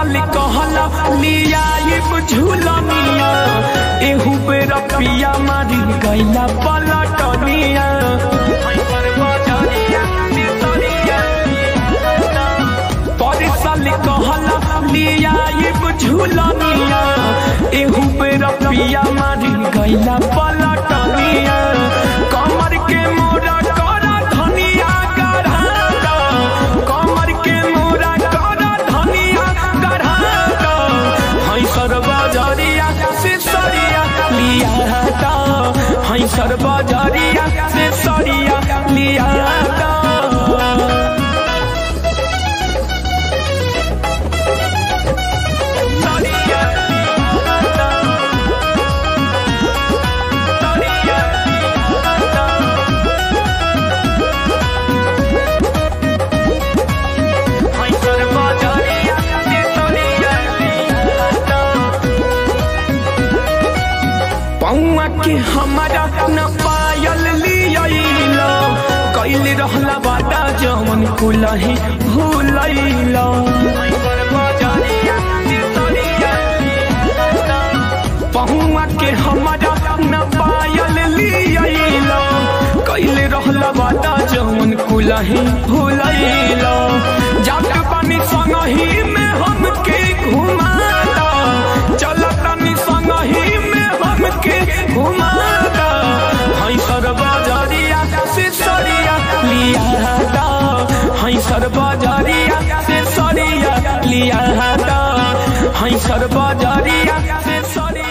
साल कहला लिया ये झूलनिया एहू पे रपिया मारी गैला पलटनिया पर साल कहला लिया ये झूलनिया एहू पे रपिया मारी गैला पलटनिया कमर के मोरा करा धनिया गढ़ा कमर के मोरा करा धनिया गढ़ा हई सरबजरिया से सरिया लिया दा हई सरबजरिया से सरिया लिया दा सरिया हई सरबजरिया से सरिया पौआ के हमारा न पायल लियला कैल रहला बाटा जवन कुलही भूलैला पहुआ के हमारा न पायल लियला कैल रहला बाटा जवन कुलही भूलैला जात पानी संगही में हमके घुमाता चलतनी संगही में हमके घुमाता हई सरबजरिया से सरिया लिया दा हई सरबजरिया से सरिया लिया दा हई सरबजरिया से सरिया